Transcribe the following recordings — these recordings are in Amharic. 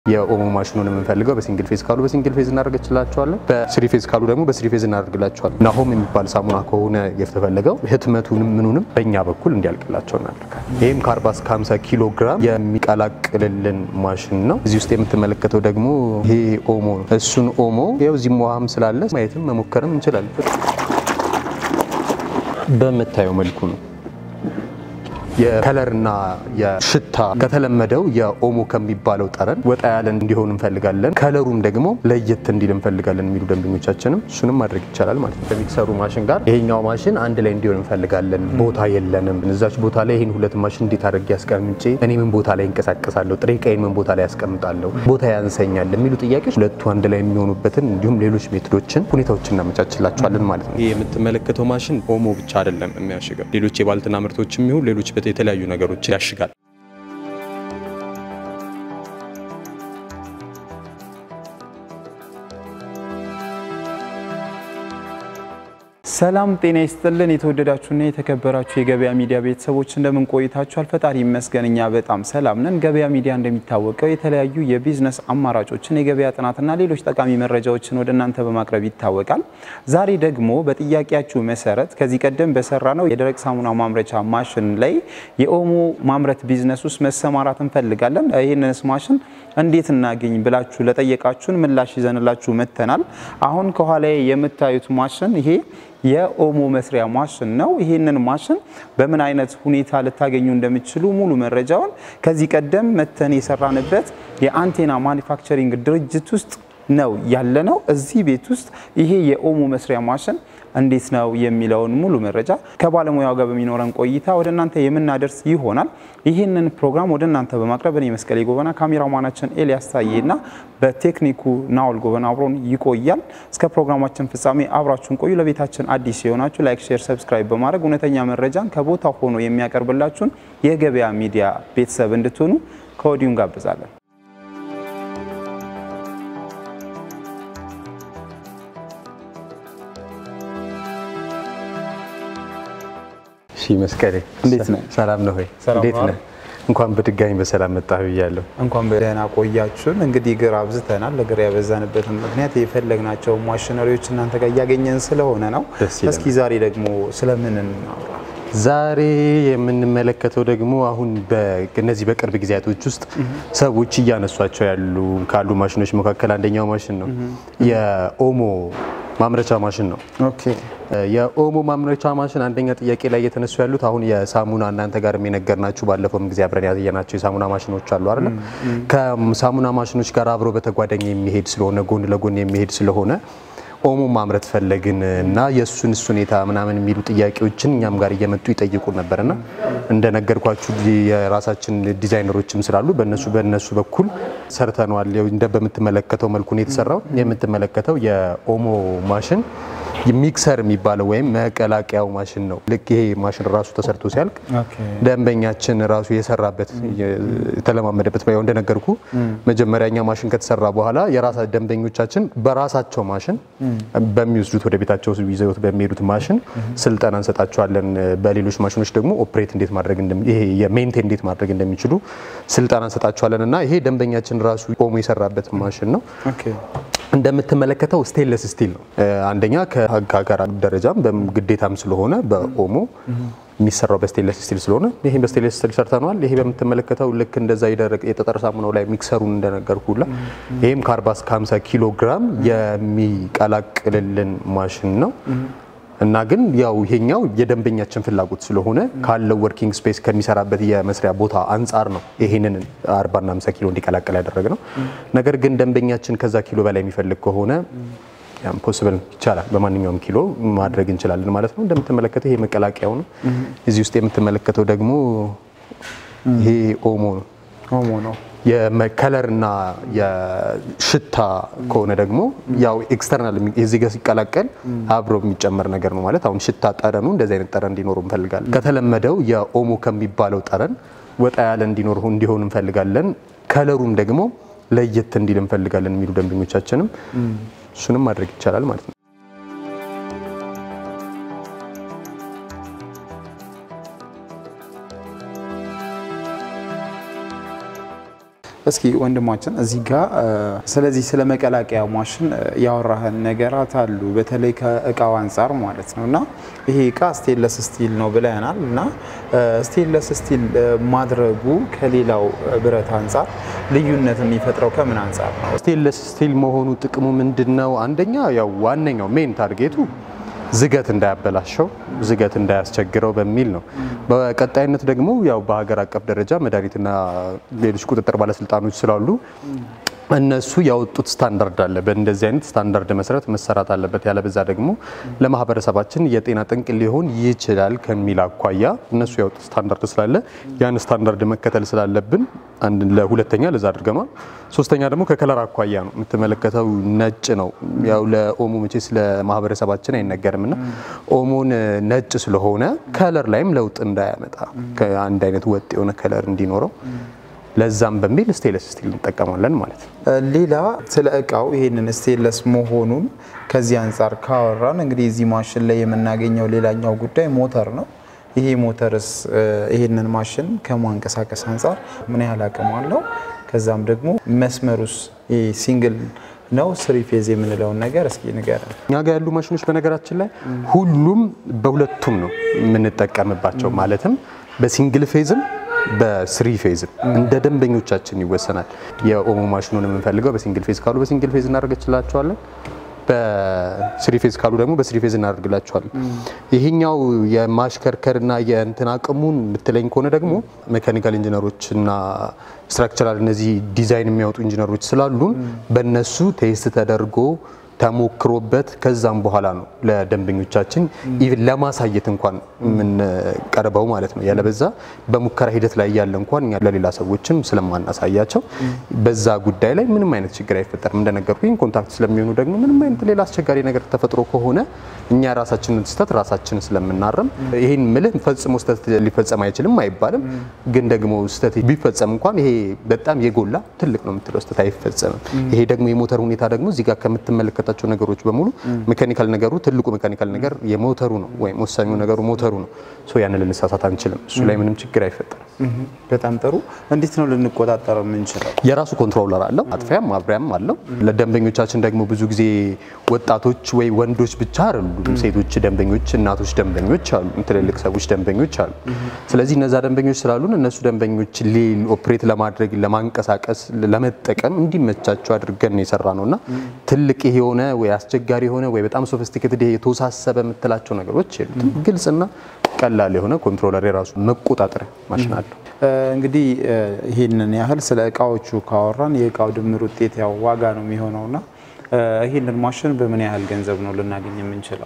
የኦሞ ማሽኑን የምንፈልገው በሲንግል ፌዝ ካሉ በሲንግል ፌዝ እናደርግላቸዋለን። በስሪ ፌዝ ካሉ ደግሞ በስሪ ፌዝ እናደርግላቸዋለን። ናሆም የሚባል ሳሙና ከሆነ የተፈለገው ህትመቱንም ምኑንም በእኛ በኩል እንዲያልቅላቸው እናደርጋለን። ይህም ከ40 እስከ 50 ኪሎ ግራም የሚቀላቅልልን ማሽን ነው። እዚህ ውስጥ የምትመለከተው ደግሞ ይሄ ኦሞ ነው። እሱን ኦሞ ያው እዚህም ውሃም ስላለ ማየትም መሞከርም እንችላለን። በምታየው መልኩ ነው የከለርና የሽታ ከተለመደው የኦሞ ከሚባለው ጠረን ወጣ ያለ እንዲሆን እንፈልጋለን። ከለሩም ደግሞ ለየት እንዲል እንፈልጋለን የሚሉ ደንበኞቻችንም እሱንም ማድረግ ይቻላል ማለት ነው። ከሚክሰሩ ማሽን ጋር ይሄኛው ማሽን አንድ ላይ እንዲሆን እንፈልጋለን። ቦታ የለንም። እዛች ቦታ ላይ ይህን ሁለት ማሽን እንዴት አድርጌ ያስቀምጬ እኔ ምን ቦታ ላይ እንቀሳቀሳለሁ፣ ጥሬ ዕቃዬን ምን ቦታ ላይ ያስቀምጣለሁ፣ ቦታ ያንሰኛል የሚሉ ጥያቄዎች ሁለቱ አንድ ላይ የሚሆኑበትን እንዲሁም ሌሎች ሜቶዶችን ሁኔታዎችን እናመቻችላቸዋለን ማለት ነው። ይህ የምትመለከተው ማሽን ኦሞ ብቻ አይደለም የሚያሽገው ሌሎች የባልትና ምርቶችም ይሁን ሌሎች የተለያዩ ነገሮችን ያሽጋል። ሰላም ጤና ይስጥልን። የተወደዳችሁና የተከበራችሁ የገበያ ሚዲያ ቤተሰቦች እንደምን ቆይታችኋል? ፈጣሪ ይመስገን እኛ በጣም ሰላም ነን። ገበያ ሚዲያ እንደሚታወቀው የተለያዩ የቢዝነስ አማራጮችን፣ የገበያ ጥናትና ሌሎች ጠቃሚ መረጃዎችን ወደ እናንተ በማቅረብ ይታወቃል። ዛሬ ደግሞ በጥያቄያችሁ መሰረት ከዚህ ቀደም በሰራ ነው የደረቅ ሳሙና ማምረቻ ማሽን ላይ የኦሞ ማምረት ቢዝነስ ውስጥ መሰማራት እንፈልጋለን። ይህንንስ ማሽን እንዴት እናገኝ ብላችሁ ለጠየቃችሁን ምላሽ ይዘንላችሁ መጥተናል። አሁን ከኋላ የምታዩት ማሽን ይሄ የኦሞ መስሪያ ማሽን ነው። ይህንን ማሽን በምን አይነት ሁኔታ ልታገኙ እንደምትችሉ ሙሉ መረጃውን ከዚህ ቀደም መተን የሰራንበት የአንቴና ማኒፋክቸሪንግ ድርጅት ውስጥ ነው ያለ ነው። እዚህ ቤት ውስጥ ይሄ የኦሞ መስሪያ ማሽን እንዴት ነው የሚለውን ሙሉ መረጃ ከባለሙያው ጋር በሚኖረን ቆይታ ወደ እናንተ የምናደርስ ይሆናል። ይህንን ፕሮግራም ወደ እናንተ በማቅረብ እኔ መስቀሌ ጎበና፣ ካሜራማናችን ኤልያስ ታዬና በቴክኒኩ ናውል ጎበና አብሮን ይቆያል። እስከ ፕሮግራማችን ፍጻሜ አብራችሁን ቆዩ። ለቤታችን አዲስ የሆናችሁ ላይክ፣ ሼር፣ ሰብስክራይብ በማድረግ እውነተኛ መረጃን ከቦታ ሆኖ የሚያቀርብላችሁን የገበያ ሚዲያ ቤተሰብ እንድትሆኑ ከወዲሁ እንጋብዛለን። እሺ መስቀሌ እንዴት ነህ? ሰላም ነው ሆይ? ሰላም እንዴት ነው። ነህ? እንኳን በድጋሚ በሰላም መጣህ ብያለሁ። እንኳን በደህና ቆያችሁን። እንግዲህ እግር አብዝተናል። እግር ያበዛንበትን ምክንያት የፈለግናቸው ማሽነሪዎች እናንተ ጋር እያገኘን ስለሆነ ነው። ደስ ይላል። እስኪ ዛሬ ደግሞ ስለምን እናውራ? ዛሬ የምንመለከተው ደግሞ አሁን በእነዚህ በቅርብ ጊዜያቶች ውስጥ ሰዎች እያነሷቸው ያሉ ካሉ ማሽኖች መካከል አንደኛው ማሽን ነው። የኦሞ ማምረቻ ማሽን ነው። ኦኬ የኦሞ ማምረቻ ማሽን አንደኛ ጥያቄ ላይ እየተነሱ ያሉት አሁን የሳሙና እናንተ ጋር የነገርናችሁ ባለፈውም ጊዜ አብረን ያየናቸው የሳሙና ማሽኖች አሉ አይደለ? ከሳሙና ማሽኖች ጋር አብሮ በተጓዳኝ የሚሄድ ስለሆነ ጎን ለጎን የሚሄድ ስለሆነ ኦሞ ማምረት ፈለግን እና የእሱን እሱ ሁኔታ ምናምን የሚሉ ጥያቄዎችን እኛም ጋር እየመጡ ይጠይቁን ነበርና እንደነገርኳችሁ የራሳችን ዲዛይነሮችም ስላሉ በእነሱ በእነሱ በኩል ሰርተነዋል። ያው እንደ በምትመለከተው መልኩ ነው የተሰራው። የምትመለከተው የኦሞ ማሽን ሚክሰር የሚባለው ወይም መቀላቀያው ማሽን ነው። ልክ ይሄ ማሽን ራሱ ተሰርቶ ሲያልቅ ኦኬ ደንበኛችን ራሱ የሰራበት የተለማመደበት ያው እንደነገርኩ መጀመሪያኛ ማሽን ከተሰራ በኋላ የራሳ ደንበኞቻችን በራሳቸው ማሽን በሚወስዱት ወደ ቤታቸው ይዘውት በሚሄዱት ማሽን ስልጠና እንሰጣቸዋለን። በሌሎች ማሽኖች ደግሞ ኦፕሬት እንዴት ማድረግ እንደሚ ይሄ የሜንቴን እንዴት ማድረግ እንደሚችሉ ስልጠና እንሰጣቸዋለን እና ይሄ ደንበኛችን ራሱ ኦሞ የሰራበት ማሽን ነው። ኦኬ እንደምትመለከተው ስቴንለስ ስቲል ነው። አንደኛ ከህግ ሀገር ደረጃም ግዴታም ስለሆነ በኦሞ የሚሰራው በስቴንለስ ስቲል ስለሆነ ይሄ በስቴንለስ ስቲል ሰርተነዋል። ይሄ በምትመለከተው ልክ እንደዛ የደረቀ የጠጠር ሳሙናው ላይ ሚክሰሩን እንደነገርኩላ ይሄም ከ40 እስከ 50 ኪሎ ግራም የሚቀላቅልልን ማሽን ነው። እና ግን ያው ይሄኛው የደንበኛችን ፍላጎት ስለሆነ ካለው ወርኪንግ ስፔስ ከሚሰራበት የመስሪያ ቦታ አንጻር ነው ይሄንን 40 እና 50 ኪሎ እንዲቀላቀል ያደረግነው። ነገር ግን ደንበኛችን ከዛ ኪሎ በላይ የሚፈልግ ከሆነ ያም ፖስብል ይቻላል። በማንኛውም ኪሎ ማድረግ እንችላለን ማለት ነው። እንደምትመለከተው ይሄ መቀላቀያው ነው። እዚህ ውስጥ የምትመለከተው ደግሞ ይሄ ኦሞ ነው። ኦሞ ነው። የከለርና የሽታ ከሆነ ደግሞ ያው ኤክስተርናል እዚህ ጋር ሲቀላቀል አብሮ የሚጨመር ነገር ነው ማለት አሁን ሽታ ጠረኑ እንደዚህ አይነት ጠረን እንዲኖሩ እንፈልጋለን። ከተለመደው የኦሞ ከሚባለው ጠረን ወጣ ያለ እንዲኖር እንዲሆን እንፈልጋለን። ከለሩም ደግሞ ለየት እንዲል እንፈልጋለን የሚሉ ደንበኞቻችንም እሱንም ማድረግ ይቻላል ማለት ነው። እስኪ ወንድማችን እዚህ ጋር ስለዚህ ስለ መቀላቀያ ማሽን ያወራህን ነገራት አሉ፣ በተለይ ከእቃው አንጻር ማለት ነው። እና ይሄ እቃ ስቴንለስ ስቲል ነው ብለናል። እና ስቴንለስ ስቲል ማድረጉ ከሌላው ብረት አንጻር ልዩነት የሚፈጥረው ከምን አንጻር ነው? ስቴንለስ ስቲል መሆኑ ጥቅሙ ምንድን ነው? አንደኛ ያው ዋነኛው ሜን ታርጌቱ ዝገት እንዳያበላሸው ዝገት እንዳያስቸግረው በሚል ነው። በቀጣይነት ደግሞ ያው በሀገር አቀፍ ደረጃ መድኃኒትና ሌሎች ቁጥጥር ባለስልጣኖች ስላሉ እነሱ ያወጡት ስታንዳርድ አለ። በእንደዚህ አይነት ስታንዳርድ መሰረት መሰራት አለበት። ያለበዛ ደግሞ ለማህበረሰባችን የጤና ጠንቅ ሊሆን ይችላል ከሚል አኳያ እነሱ ያወጡት ስታንዳርድ ስላለ ያን ስታንዳርድ መከተል ስላለብን አንድ ለሁለተኛ ለዛ አድርገኗል። ሶስተኛ ደግሞ ከከለር አኳያ ነው የምትመለከተው ነጭ ነው። ያው ለኦሞ መቼስ ለማህበረሰባችን አይነገርም እና ኦሞን ነጭ ስለሆነ ከለር ላይም ለውጥ እንዳያመጣ ከአንድ አይነት ወጥ የሆነ ከለር እንዲኖረው ለዛም በሚል ስቴንለስ ስቲል እንጠቀማለን ማለት ነው። ሌላ ስለ እቃው ይሄንን ስቴንለስ መሆኑን ከዚህ አንጻር ካወራን እንግዲህ እዚህ ማሽን ላይ የምናገኘው ሌላኛው ጉዳይ ሞተር ነው። ይሄ ሞተርስ ይሄንን ማሽን ከማንቀሳቀስ አንጻር ምን ያህል አቅም አለው? ከዛም ደግሞ መስመሩስ ሲንግል ነው ስሪ ፌዝ የምንለውን ነገር እስኪ ንገረን። እኛ ጋር ያሉ ማሽኖች በነገራችን ላይ ሁሉም በሁለቱም ነው የምንጠቀምባቸው ማለትም በሲንግል ፌዝም በስሪ ፌዝ እንደ ደንበኞቻችን ይወሰናል። የኦሞ ማሽኑን የምንፈልገው በሲንግል ፌዝ ካሉ በሲንግል ፌዝ እናደርግላቸዋለን። በስሪ ፌዝ ካሉ ደግሞ በስሪ ፌዝ እናደርግላቸዋለን። ይሄኛው የማሽከርከርና የእንትን አቅሙን የምትለኝ ከሆነ ደግሞ ሜካኒካል ኢንጂነሮች እና ስትራክቸራል እነዚህ ዲዛይን የሚያወጡ ኢንጂነሮች ስላሉን በእነሱ ቴስት ተደርጎ ተሞክሮበት ከዛም በኋላ ነው ለደንበኞቻችን ኢቭን ለማሳየት እንኳን የምንቀርበው ማለት ነው። ያለበዛ በሙከራ ሂደት ላይ ያለ እንኳን እኛ ለሌላ ሰዎችም ስለማናሳያቸው በዛ ጉዳይ ላይ ምንም አይነት ችግር አይፈጠርም። እንደነገርኩኝ ኮንታክት ስለሚሆኑ ደግሞ ምንም አይነት ሌላ አስቸጋሪ ነገር ተፈጥሮ ከሆነ እኛ ራሳችንን ስህተት ራሳችን ስለምናረም ይሄን ምልህ ፈጽሞ ስህተት ሊፈጸም አይችልም አይባልም። ግን ደግሞ ስህተት ቢፈጸም እንኳን ይሄ በጣም የጎላ ትልቅ ነው የምትለው ስህተት አይፈጸምም። ይሄ ደግሞ የሞተር ሁኔታ ደግሞ እዚህ ጋር ከምትመለከታ የሚያካትታቸው ነገሮች በሙሉ ሜካኒካል ነገሩ ትልቁ ሜካኒካል ነገር የሞተሩ ነው ወይም ወሳኙ ነገሩ ሞተሩ ነው። ሶ ያንን ልንሳሳት አንችልም። እሱ ላይ ምንም ችግር አይፈጠርም። በጣም ጥሩ። እንዴት ነው ልንቆጣጠረው የምንችለው? የራሱ ኮንትሮለር አለው፣ አጥፊያም ማብሪያም አለው። ለደንበኞቻችን ደግሞ ብዙ ጊዜ ወጣቶች ወይ ወንዶች ብቻ አይደሉም፣ ሴቶች ደንበኞች፣ እናቶች ደንበኞች አሉ፣ ትልልቅ ሰዎች ደንበኞች አሉ። ስለዚህ እነዛ ደንበኞች ስላሉን እነሱ ደንበኞች ሌል ኦፕሬት ለማድረግ ለማንቀሳቀስ፣ ለመጠቀም እንዲመቻቸው አድርገን የሰራ ነው እና ትልቅ የሆነ ወይ አስቸጋሪ የሆነ ወይ በጣም ሶፊስቲኬትድ የተወሳሰበ የምትላቸው ነገሮች የሉትም። ግልጽና ቀላል የሆነ ኮንትሮለር የራሱ መቆጣጠሪያ ማሽን አለው። እንግዲህ ይህንን ያህል ስለ እቃዎቹ ካወራን የእቃው ድምር ውጤት ያው ዋጋ ነው የሚሆነውና ይህንን ማሽን በምን ያህል ገንዘብ ነው ልናገኝ የምንችለው?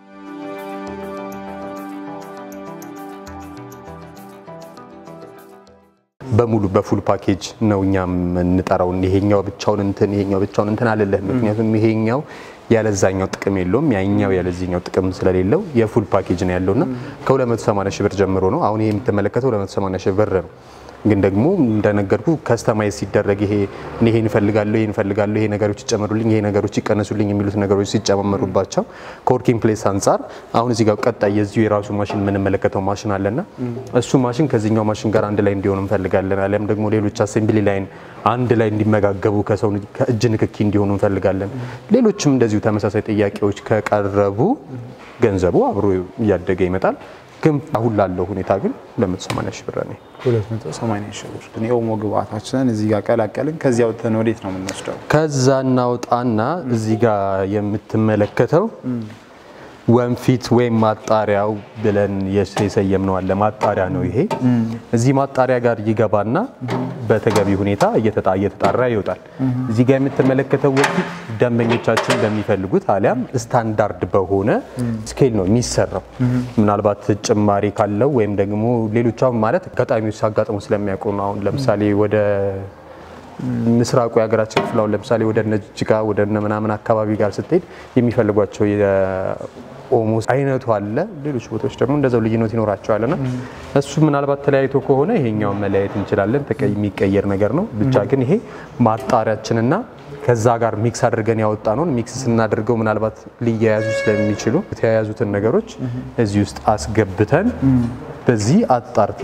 በሙሉ በፉል ፓኬጅ ነው እኛ የምንጠራው። ይሄኛው ብቻውን እንትን ይሄኛው ብቻውን እንትን አልልህም። ምክንያቱም ይሄኛው ያለዛኛው ጥቅም የለውም፣ ያኛው ያለዚህኛው ጥቅም ስለሌለው የፉል ፓኬጅ ነው ያለውና ከ280 ሺህ ብር ጀምሮ ነው። አሁን ይሄ የምትመለከተው 280 ሺህ ብር ነው። ግን ደግሞ እንደነገርኩ ከስተማይዝ ሲደረግ ይሄ እኔ ይሄን እፈልጋለሁ ይሄን እፈልጋለሁ ይሄ ነገሮች ይጨመሩልኝ ይሄ ነገሮች ይቀነሱልኝ የሚሉት ነገሮች ሲጨመሩባቸው ከወርኪንግ ፕሌስ አንጻር አሁን እዚህ ጋር ቀጣይ የዚሁ የራሱ ማሽን የምንመለከተው ማሽን አለና እሱ ማሽን ከዚህኛው ማሽን ጋር አንድ ላይ እንዲሆን እንፈልጋለን። አሊያም ደግሞ ሌሎች አሴምብሊ ላይን አንድ ላይ እንዲመጋገቡ ከሰው ከእጅ ንክኪ እንዲሆኑ እንፈልጋለን። ሌሎችም እንደዚሁ ተመሳሳይ ጥያቄዎች ከቀረቡ ገንዘቡ አብሮ እያደገ ይመጣል። ግን አሁን ላለው ሁኔታ ግን 280 ሺህ ብር ነው። 280 ሺህ ብር ግን የኦሞ ግብአታችንን እዚህ ጋር ቀላቀልን። ከዚያ ወጥተን ወዴት ነው የምንወስደው? ከዛ እናውጣና እዚህ ጋር የምትመለከተው ወንፊት ወይም ማጣሪያው ብለን የሰየምነው አለ። ማጣሪያ ነው ይሄ። እዚህ ማጣሪያ ጋር ይገባና በተገቢ ሁኔታ እየተጣራ ይወጣል። እዚህ ጋር የምትመለከተው ወንፊት ደንበኞቻችን በሚፈልጉት አሊያም ስታንዳርድ በሆነ ስኬል ነው የሚሰራው። ምናልባት ጭማሪ ካለው ወይም ደግሞ ሌሎች አሁን ማለት አጋጣሚዎች ሲያጋጥሙ ስለሚያውቁ ነው። አሁን ለምሳሌ ወደ ምስራቁ የሀገራችን ክፍል አሁን ለምሳሌ ወደ እነ ጅጅጋ ወደ እነ ምናምን አካባቢ ጋር ስትሄድ የሚፈልጓቸው የኦሞ አይነቱ አለ። ሌሎች ቦታዎች ደግሞ እንደዛው ልዩነት ይኖራቸዋል እና እሱ ምናልባት ተለያይቶ ከሆነ ይሄኛውን መለያየት እንችላለን። የሚቀየር ነገር ነው። ብቻ ግን ይሄ ማጣሪያችንና ከዛ ጋር ሚክስ አድርገን ያወጣ ነውን ሚክስ ስናደርገው ምናልባት ሊያያዙ ስለሚችሉ የተያያዙትን ነገሮች እዚህ ውስጥ አስገብተን በዚህ አጣርተን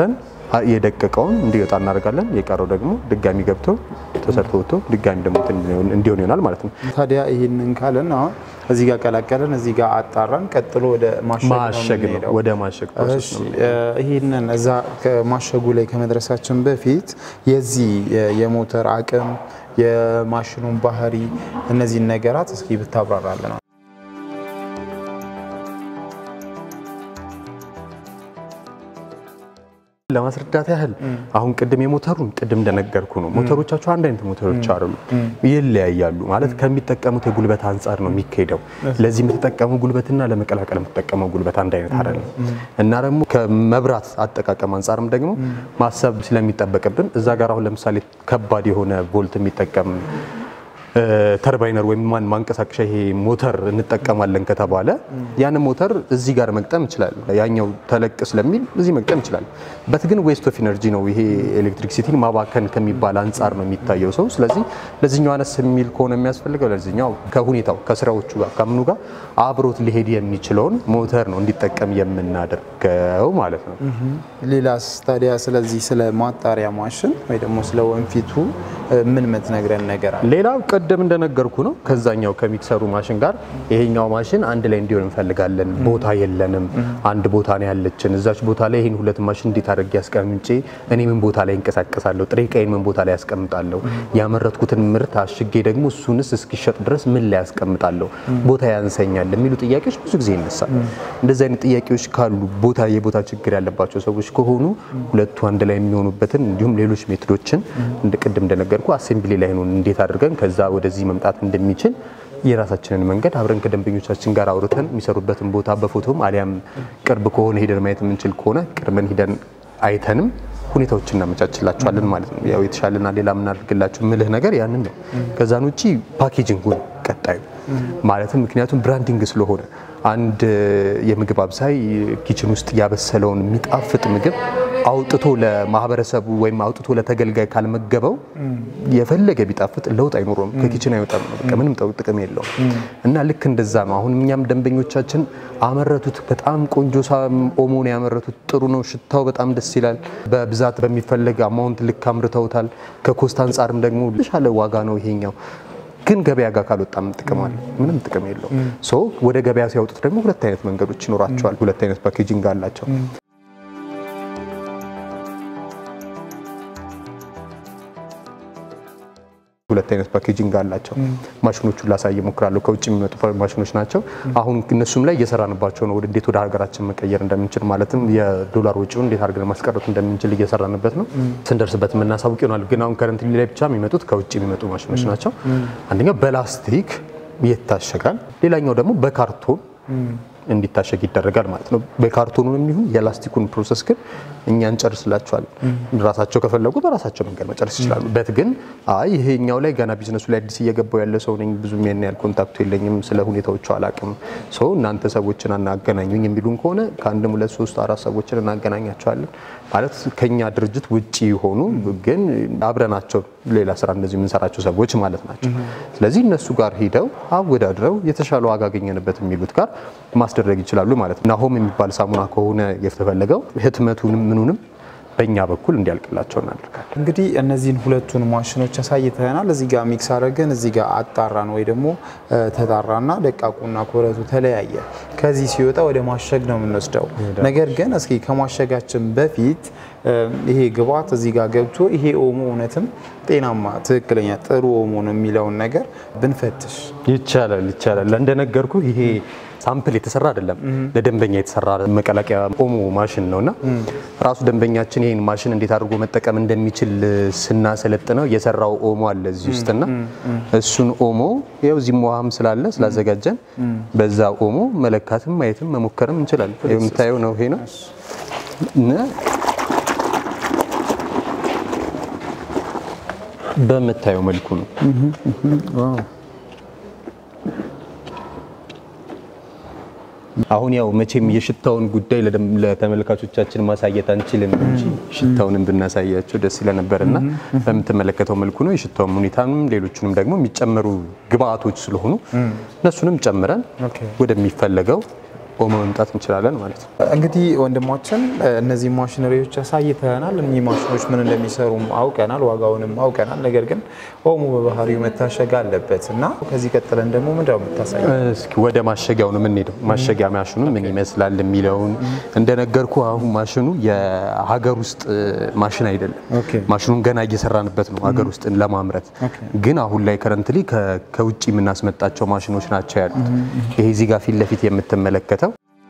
የደቀቀውን እንዲወጣ እናደርጋለን። የቀረው ደግሞ ድጋሚ ገብቶ ተሰርቶ ወጥቶ ድጋሚ ደግሞ እንዲሆን ይሆናል ማለት ነው። ታዲያ ይህንን ካለን አሁን እዚህ ጋር ቀላቀለን፣ እዚህ ጋር አጣራን፣ ቀጥሎ ወደ ማሸግ ነው ማሸግ ነው። የምንሄደው። ወደ ማሸግ ፕሮሰስ እሺ ነው። ይህንን እዛ ከማሸጉ ላይ ከመድረሳችን በፊት የዚህ የሞተር አቅም የማሽኑን ባህሪ እነዚህን ነገራት እስኪ ብታብራራለን። ለማስረዳት ያህል አሁን ቅድም የሞተሩን ቅድም እንደነገርኩ ነው። ሞተሮቻቸው አንድ አይነት ሞተሮች አይደሉም፣ ይለያያሉ። ማለት ከሚጠቀሙት የጉልበት አንጻር ነው የሚካሄደው። ለዚህ የምትጠቀመው ጉልበትና ለመቀላቀል የምትጠቀመው ጉልበት አንድ አይነት አይደለም እና ደግሞ ከመብራት አጠቃቀም አንጻርም ደግሞ ማሰብ ስለሚጠበቅብን እዛ ጋር አሁን ለምሳሌ ከባድ የሆነ ቮልት የሚጠቀም ተርባይነር ወይም ማን ማንቀሳቀሻ ይሄ ሞተር እንጠቀማለን ከተባለ ያንን ሞተር እዚህ ጋር መግጠም እንችላለን። ያኛው ተለቅ ስለሚል እዚህ መግጠም እንችላለን። በት ግን ዌስት ኦፍ ኢነርጂ ነው። ይሄ ኤሌክትሪክሲቲን ማባከን ከሚባል አንጻር ነው የሚታየው ሰው። ስለዚህ ለዚህኛው አነስ የሚል ከሆነ የሚያስፈልገው ለዚህኛው ከሁኔታው ከስራዎቹ ጋር ከምኑ ጋር አብሮት ሊሄድ የሚችለውን ሞተር ነው እንዲጠቀም የምናደርገው ማለት ነው። ሌላስ ታዲያ ስለዚህ ስለ ማጣሪያ ማሽን ወይ ደግሞ ስለ ወንፊቱ ምን ምትነግረን ነገር አለ? ሌላው ቅድም እንደነገርኩ ነው። ከዛኛው ከሚክሰሩ ማሽን ጋር ይሄኛው ማሽን አንድ ላይ እንዲሆን እንፈልጋለን። ቦታ የለንም፣ አንድ ቦታ ነው ያለችን። እዛች ቦታ ላይ ይህን ሁለት ማሽን እንዴት አድርጌ ያስቀምጬ እኔ ምን ቦታ ላይ እንቀሳቀሳለሁ፣ ጥሬ ዕቃዬን ምን ቦታ ላይ ያስቀምጣለሁ፣ ያመረትኩትን ምርት አሽጌ ደግሞ እሱንስ እስኪሸጥ ድረስ ምን ላይ ያስቀምጣለሁ፣ ቦታ ያንሰኛል የሚሉ ጥያቄዎች ብዙ ጊዜ ይነሳል። እንደዚህ አይነት ጥያቄዎች ካሉ ቦታ የቦታ ችግር ያለባቸው ሰዎች ከሆኑ ሁለቱ አንድ ላይ የሚሆኑበትን እንዲሁም ሌሎች ሜቶዶችን እንደ ቅድም እንደነገርኩ አሴምብሊ ላይ ነው እንዴት አድርገን ከዛ ወደዚህ መምጣት እንደሚችል የራሳችንን መንገድ አብረን ከደንበኞቻችን ጋር አውርተን የሚሰሩበትን ቦታ በፎቶም አሊያም ቅርብ ከሆነ ሄደን ማየት የምንችል ከሆነ ቅርበን ሂደን አይተንም ሁኔታዎችን እናመቻችላቸዋለን ማለት ነው። ያው የተሻለና ሌላ የምናደርግላቸው ምልህ ነገር ያንን ነው። ከዛን ውጭ ፓኬጂንጉ ነው ቀጣዩ ማለትም ምክንያቱም ብራንዲንግ ስለሆነ አንድ የምግብ አብሳይ ኪችን ውስጥ ያበሰለውን የሚጣፍጥ ምግብ አውጥቶ ለማህበረሰቡ ወይም አውጥቶ ለተገልጋይ ካልመገበው የፈለገ ቢጣፍጥ ለውጥ አይኖረውም፣ ከኪችን አይወጣም ነው። በቃ ምንም ጠው- ጥቅም የለውም። እና ልክ እንደዛ ነው። አሁን እኛም ደንበኞቻችን አመረቱት፣ በጣም ቆንጆ ሳም ኦሞ ነው ያመረቱት፣ ጥሩ ነው፣ ሽታው በጣም ደስ ይላል። በብዛት በሚፈለግ አማውንት ልክ አምርተውታል። ከኮስት አንጻርም ደግሞ የተሻለ ዋጋ ነው ይሄኛው ግን ገበያ ጋር ካልወጣም ጥቅም አለ? ምንም ጥቅም የለውም። ሶ ወደ ገበያ ሲያወጡት ደግሞ ሁለት አይነት መንገዶች ይኖራቸዋል። ሁለት አይነት ፓኬጂንግ አላቸው። ሁለት አይነት ፓኬጂንግ አላቸው። ማሽኖቹን ላሳይ እሞክራለሁ። ከውጭ የሚመጡ ማሽኖች ናቸው። አሁን እነሱም ላይ እየሰራንባቸው ነው። ወደ እንዴት ወደ ሀገራችን መቀየር እንደምንችል ማለትም የዶላር ወጪውን እንዴት አድርገን ማስቀረት እንደምንችል እየሰራንበት ነው። ስንደርስበት የምናሳውቅ ይሆናል። ግን አሁን ከረንት ላይ ብቻ የሚመጡት ከውጭ የሚመጡ ማሽኖች ናቸው። አንደኛው በላስቲክ ይታሸጋል። ሌላኛው ደግሞ በካርቶን እንዲታሸግ ይደረጋል ማለት ነው። በካርቶኑንም ይሁን የላስቲኩን ፕሮሰስ ግን እኛ እንጨርስላቸዋል። ራሳቸው ከፈለጉ በራሳቸው መንገድ መጨረስ ይችላሉ። በት ግን አይ ይሄኛው ላይ ገና ቢዝነሱ ላይ አዲስ እየገባው ያለ ሰው ነኝ፣ ብዙም ያን ያህል ኮንታክቱ የለኝም፣ ስለ ሁኔታዎቹ አላቅም፣ ሰው እናንተ ሰዎችን አናገናኙኝ የሚሉን ከሆነ ከአንድም ሁለት ሶስት አራት ሰዎችን እናገናኛቸዋለን። ማለት ከኛ ድርጅት ውጪ የሆኑ ግን አብረናቸው ሌላ ስራ እንደዚህ የምንሰራቸው ሰዎች ማለት ናቸው። ስለዚህ እነሱ ጋር ሂደው አወዳድረው የተሻለ ዋጋ አገኘንበት የሚሉት ጋር ማስደረግ ይችላሉ ማለት ነው። ናሆም የሚባል ሳሙና ከሆነ የተፈለገው ህትመቱንም ምኑንም በእኛ በኩል እንዲያልቅላቸው እናደርጋለን። እንግዲህ እነዚህን ሁለቱን ማሽኖች አሳይተናል። እዚህ ጋር ሚክስ አድርገን እዚህ ጋር አጣራን ወይ ደግሞ ተጣራና ደቃቁና ኮረቱ ተለያየ። ከዚህ ሲወጣ ወደ ማሸግ ነው የምንወስደው። ነገር ግን እስኪ ከማሸጋችን በፊት ይሄ ግብአት እዚህ ጋር ገብቶ ይሄ ኦሞ እውነትም ጤናማ ትክክለኛ ጥሩ ኦሞ ነው የሚለውን ነገር ብንፈትሽ ይቻላል ይቻላል። እንደነገርኩ ይሄ ሳምፕል የተሰራ አይደለም፣ ለደንበኛ የተሰራ መቀላቀያ ኦሞ ማሽን ነውና ራሱ ደንበኛችን ይህን ማሽን እንዴት አድርጎ መጠቀም እንደሚችል ስናሰለጥነው የሰራው ኦሞ አለ እዚህ ውስጥና እሱን ኦሞ ያው እዚህ ውሃም ስላለ ስላዘጋጀን በዛ ኦሞ መለካትም ማየትም መሞከርም እንችላለን። የምታየው ነው ይሄ ነው እና በምታየው መልኩ ነው። አሁን ያው መቼም የሽታውን ጉዳይ ለተመልካቾቻችን ማሳየት አንችልም እንጂ ሽታውንም ብናሳያቸው ደስ ይለነበር እና በምትመለከተው መልኩ ነው። የሽታውም ሁኔታንም ሌሎቹንም ደግሞ የሚጨመሩ ግብአቶች ስለሆኑ እነሱንም ጨምረን ወደሚፈለገው ኦሞ መምጣት እንችላለን ማለት ነው። እንግዲህ ወንድማችን እነዚህ ማሽነሪዎች አሳይተናል። እኚህ ማሽኖች ምን እንደሚሰሩም አውቀናል፣ ዋጋውንም አውቀናል። ነገር ግን ኦሞ በባህሪው መታሸግ አለበት እና ከዚህ ቀጥለን ደግሞ ምንድነው የምታሳይ? እስኪ ወደ ማሸጊያው ነው የምንሄደው። ማሸጊያ ማሽኑ ምን ይመስላል የሚለውን እንደነገርኩ አሁን ማሽኑ የሀገር ውስጥ ማሽን አይደለም። ኦኬ። ማሽኑን ገና እየሰራንበት ነው ሀገር ውስጥ ለማምረት ግን አሁን ላይ ከረንትሊ ከውጭ የምናስመጣቸው ማሽኖች ናቸው ያሉት። ይሄ እዚህ ጋር ፊት ለፊት የምትመለከተው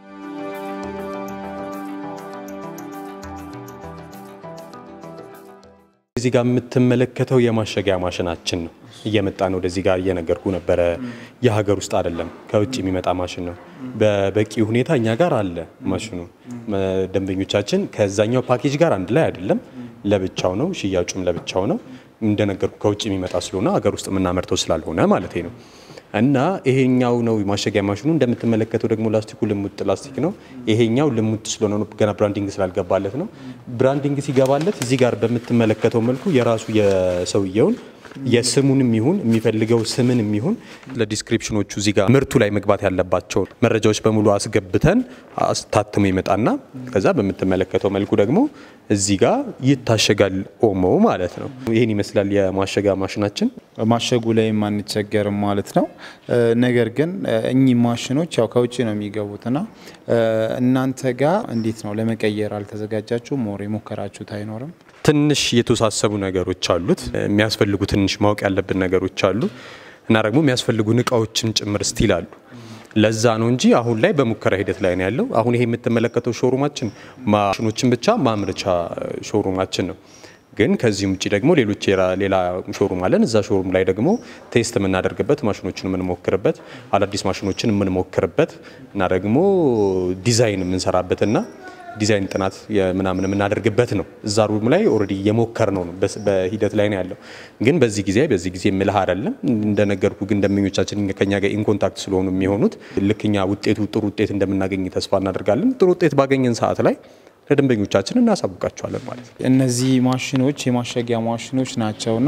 እዚህ ጋር የምትመለከተው የማሸጊያ ማሽናችን ነው። እየመጣ ነው ወደዚህ ጋር እየነገርኩ ነበረ። የሀገር ውስጥ አይደለም ከውጭ የሚመጣ ማሽን ነው። በበቂ ሁኔታ እኛ ጋር አለ ማሽኑ። ደንበኞቻችን ከዛኛው ፓኬጅ ጋር አንድ ላይ አይደለም፣ ለብቻው ነው። ሽያጩም ለብቻው ነው። እንደነገርኩ ከውጭ የሚመጣ ስለሆነ ሀገር ውስጥ የምናመርተው ስላልሆነ ማለት ነው። እና ይሄኛው ነው ማሸጊያ ማሽኑ። እንደምትመለከተው ደግሞ ላስቲኩ ልሙጥ ላስቲክ ነው። ይሄኛው ልሙጥ ስለሆነ ነው፣ ገና ብራንዲንግ ስላልገባለት ነው። ብራንዲንግ ሲገባለት እዚህ ጋር በምትመለከተው መልኩ የራሱ የሰውየውን የስሙንም ይሁን የሚፈልገው ስምንም ይሁን ለዲስክሪፕሽኖቹ እዚህ ጋር ምርቱ ላይ መግባት ያለባቸውን መረጃዎች በሙሉ አስገብተን አስታትሞ ይመጣና ከዛ በምትመለከተው መልኩ ደግሞ እዚህ ጋር ይታሸጋል ኦሞ ማለት ነው። ይህን ይመስላል የማሸጊያ ማሽናችን። ማሸጉ ላይ አንቸገርም ማለት ነው። ነገር ግን እኚህ ማሽኖች ያው ከውጭ ነው የሚገቡትና እናንተ ጋር እንዴት ነው ለመቀየር አልተዘጋጃችሁም? ሞር የሞከራችሁት አይኖርም? ትንሽ የተወሳሰቡ ነገሮች አሉት። የሚያስፈልጉ ትንሽ ማወቅ ያለብን ነገሮች አሉ እና ደግሞ የሚያስፈልጉን እቃዎችም ጭምር ስቲል አሉ። ለዛ ነው እንጂ አሁን ላይ በሙከራ ሂደት ላይ ነው ያለው። አሁን ይሄ የምትመለከተው ሾሩማችን ማሽኖችን ብቻ ማምረቻ ሾሩማችን ነው። ግን ከዚህም ውጭ ደግሞ ሌሎች ሌላ ሾሩም አለን። እዛ ሾሩም ላይ ደግሞ ቴስት የምናደርግበት ማሽኖችን የምንሞክርበት አዳዲስ ማሽኖችን የምንሞክርበት እና ደግሞ ዲዛይን የምንሰራበትና ዲዛይን ጥናት ምናምን የምናደርግበት ነው። እዛ ሩም ላይ ኦልሬዲ የሞከር ነው ነው በሂደት ላይ ነው ያለው። ግን በዚህ ጊዜ በዚህ ጊዜ ምልህ አይደለም እንደነገርኩ፣ ግን ደንበኞቻችን ከኛ ጋር ኢንኮንታክት ስለሆኑ የሚሆኑት ልክኛ ውጤቱ ጥሩ ውጤት እንደምናገኝ ተስፋ እናደርጋለን። ጥሩ ውጤት ባገኘን ሰዓት ላይ ለደንበኞቻችን እናሳውቃቸዋለን ማለት ነው። እነዚህ ማሽኖች የማሸጊያ ማሽኖች ናቸውና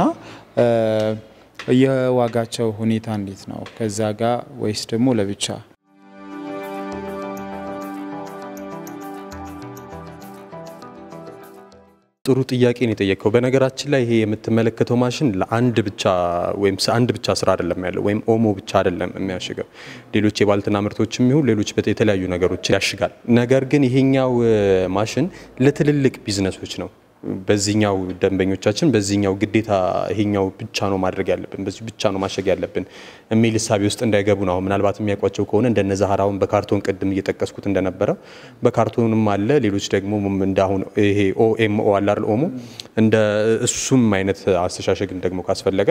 የዋጋቸው ሁኔታ እንዴት ነው? ከዛ ጋር ወይስ ደግሞ ለብቻ? ጥሩ ጥያቄ ነው የጠየቀው። በነገራችን ላይ ይሄ የምትመለከተው ማሽን ለአንድ ብቻ ወይም አንድ ብቻ ስራ አይደለም ያለው ወይም ኦሞ ብቻ አይደለም የሚያሽገው ሌሎች የባልትና ምርቶችም ይሁን ሌሎች የተለያዩ ነገሮች ያሽጋል። ነገር ግን ይሄኛው ማሽን ለትልልቅ ቢዝነሶች ነው። በዚህኛው ደንበኞቻችን በዚህኛው ግዴታ ይሄኛው ብቻ ነው ማድረግ ያለብን በዚህ ብቻ ነው ማሸግ ያለብን የሚል እሳቤ ውስጥ እንዳይገቡ ነው። አሁን ምናልባት የሚያውቋቸው ከሆነ እንደነ ዛህራውን በካርቶን ቅድም እየጠቀስኩት እንደነበረው በካርቶንም አለ። ሌሎች ደግሞ እንደ አሁን ይሄ ኦኤምኦ አለ አይደል ኦሞ እንደ እሱም አይነት አስተሻሸግም ደግሞ ካስፈለገ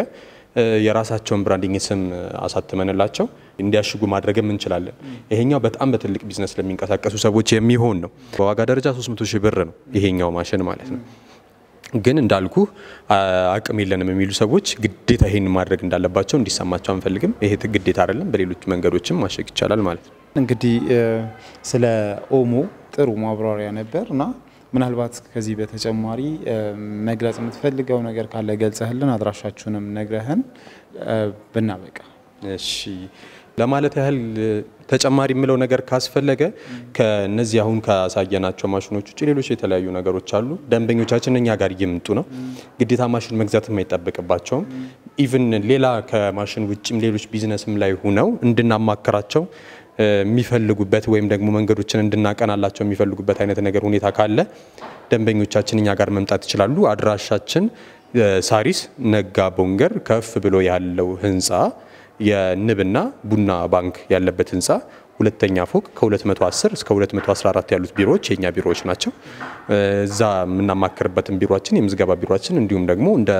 የራሳቸውን ብራንዲንግ ስም አሳትመንላቸው እንዲያሽጉ ማድረግም እንችላለን። ይሄኛው በጣም በትልቅ ቢዝነስ ለሚንቀሳቀሱ ሰዎች የሚሆን ነው። በዋጋ ደረጃ 300 ሺህ ብር ነው ይሄኛው ማሽን ማለት ነው። ግን እንዳልኩ አቅም የለንም የሚሉ ሰዎች ግዴታ ይሄን ማድረግ እንዳለባቸው እንዲሰማቸው አንፈልግም። ይሄ ግዴታ አይደለም፣ በሌሎች መንገዶችም ማሸግ ይቻላል ማለት ነው። እንግዲህ ስለ ኦሞ ጥሩ ማብራሪያ ነበር እና ምናልባት ከዚህ በተጨማሪ መግለጽ የምትፈልገው ነገር ካለ ገልጸህልን አድራሻችሁንም ነግረህን ብናበቃ። እሺ ለማለት ያህል ተጨማሪ የምለው ነገር ካስፈለገ ከነዚህ አሁን ካሳየናቸው ማሽኖች ውጭ ሌሎች የተለያዩ ነገሮች አሉ። ደንበኞቻችን እኛ ጋር እየመጡ ነው። ግዴታ ማሽን መግዛትም አይጠበቅባቸውም። ኢቭን ሌላ ከማሽን ውጭም ሌሎች ቢዝነስም ላይ ሁነው እንድናማክራቸው የሚፈልጉበት ወይም ደግሞ መንገዶችን እንድናቀናላቸው የሚፈልጉበት አይነት ነገር ሁኔታ ካለ ደንበኞቻችን እኛ ጋር መምጣት ይችላሉ። አድራሻችን ሳሪስ ነጋ ቦንገር ከፍ ብሎ ያለው ህንፃ የንብና ቡና ባንክ ያለበት ህንፃ ሁለተኛ ፎቅ ከ210 እስከ 214 ያሉት ቢሮዎች የኛ ቢሮዎች ናቸው። እዛ የምናማክርበትን ቢሮችን የምዝገባ ቢሮችን እንዲሁም ደግሞ እንደ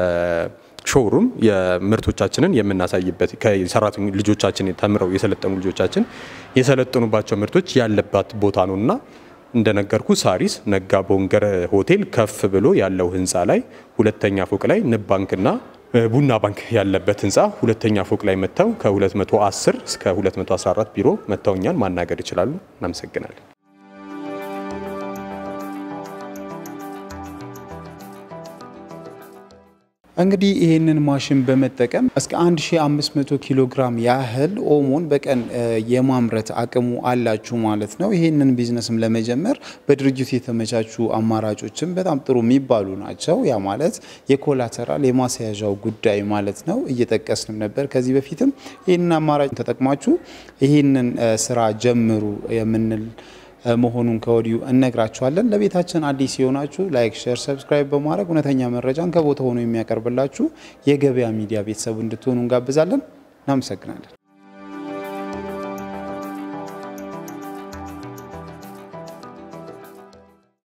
ሾሩም የምርቶቻችንን የምናሳይበት ከሰራተኞ ልጆቻችን ተምረው የሰለጠኑ ልጆቻችን የሰለጠኑባቸው ምርቶች ያለባት ቦታ ነው እና እንደነገርኩ ሳሪስ ነጋ ቦንገር ሆቴል ከፍ ብሎ ያለው ህንፃ ላይ ሁለተኛ ፎቅ ላይ ንብ ባንክና ቡና ባንክ ያለበት ህንፃ ሁለተኛ ፎቅ ላይ መጥተው ከ210 እስከ 214 ቢሮ መጥተው እኛን ማናገር ይችላሉ። እናመሰግናለን። እንግዲህ ይህንን ማሽን በመጠቀም እስከ 1500 ኪሎ ግራም ያህል ኦሞን በቀን የማምረት አቅሙ አላችሁ ማለት ነው። ይህንን ቢዝነስም ለመጀመር በድርጅቱ የተመቻቹ አማራጮችም በጣም ጥሩ የሚባሉ ናቸው። ያ ማለት የኮላተራል የማስያዣው ጉዳይ ማለት ነው። እየጠቀስንም ነበር ከዚህ በፊትም ይህንን አማራጭ ተጠቅማችሁ ይህንን ስራ ጀምሩ የምንል መሆኑን ከወዲሁ እነግራችኋለን። ለቤታችን አዲስ የሆናችሁ ላይክ፣ ሼር፣ ሰብስክራይብ በማድረግ እውነተኛ መረጃን ከቦታ ሆኖ የሚያቀርብላችሁ የገበያ ሚዲያ ቤተሰቡ እንድትሆኑ እንጋብዛለን። እናመሰግናለን።